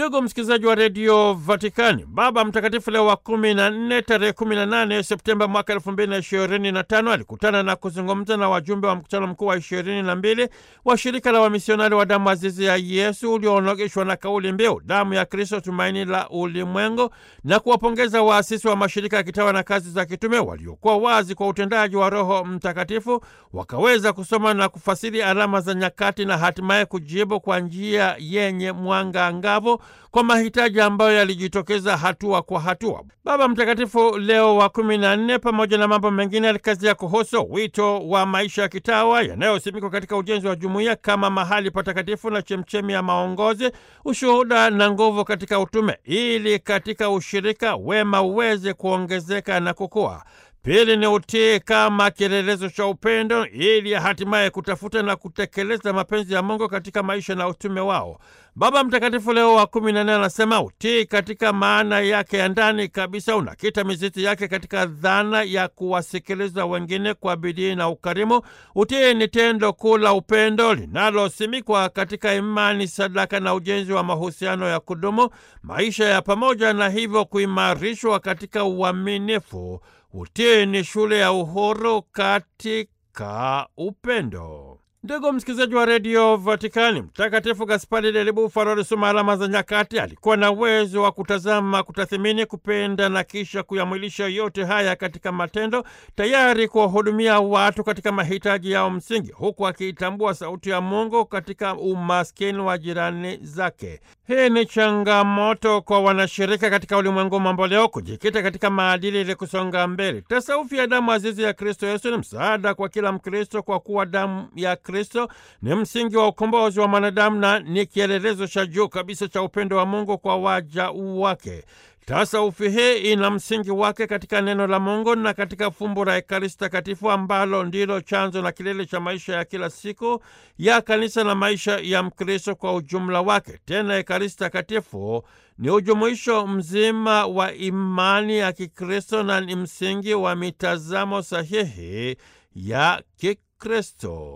Ndugu msikilizaji wa redio Vatikani, Baba Mtakatifu Leo wa kumi na nne tarehe kumi na nane Septemba mwaka elfu mbili na ishirini na tano alikutana na kuzungumza na wajumbe wa mkutano mkuu wa ishirini na mbili wa shirika la wamisionari wa damu azizi ya Yesu ulioonogeshwa na kauli mbiu damu ya Kristo, tumaini la ulimwengu, na kuwapongeza waasisi wa mashirika ya kitawa na kazi za kitume waliokuwa wazi kwa utendaji wa Roho Mtakatifu, wakaweza kusoma na kufasiri alama za nyakati na hatimaye kujibu kwa njia yenye mwanga angavu kwa mahitaji ambayo yalijitokeza hatua kwa hatua. Baba Mtakatifu Leo wa kumi na nne, pamoja na mambo mengine, alikazia kuhusu wito wa maisha ya kitawa yanayosimikwa katika ujenzi wa jumuiya kama mahali patakatifu na chemchemi ya maongozi, ushuhuda na nguvu katika utume, ili katika ushirika wema uweze kuongezeka na kukua. Pili ni utii kama kielelezo cha upendo ili hatimaye kutafuta na kutekeleza mapenzi ya Mungu katika maisha na utume wao. Baba Mtakatifu Leo wa kumi na nne anasema utii katika maana yake ya ndani kabisa unakita mizizi yake katika dhana ya kuwasikiliza wengine kwa bidii na ukarimu. Utii ni tendo kuu la upendo linalosimikwa katika imani, sadaka na ujenzi wa mahusiano ya kudumu, maisha ya pamoja, na hivyo kuimarishwa katika uaminifu. Utii ni shule ya uhuru katika upendo. Ndugu msikilizaji wa redio Vatikani, Mtakatifu Gaspari del Bufalo alisoma alama za nyakati. Alikuwa na uwezo wa kutazama, kutathimini, kupenda na kisha kuyamwilisha yote haya katika matendo, tayari kuwahudumia watu katika mahitaji yao msingi, huku akiitambua sauti ya Mungu katika umaskini wa jirani zake. Hii ni changamoto kwa wanashirika katika ulimwengu mambo leo kujikita katika maadili ili kusonga mbele. Tasaufi ya damu azizi ya Kristo Yesu ni msaada kwa kila Mkristo, kwa kuwa damu ya Kristo ni msingi wa ukombozi wa mwanadamu na ni kielelezo cha juu kabisa cha upendo wa Mungu kwa waja wake. Tasaufi hii ina msingi wake katika neno la Mungu na katika fumbo la Ekaristi Takatifu ambalo ndilo chanzo na kilele cha maisha ya kila siku ya kanisa na maisha ya Mkristo kwa ujumla wake. Tena Ekaristi Takatifu ni ujumuisho mzima wa imani ya Kikristo na ni msingi wa mitazamo sahihi ya Kikristo.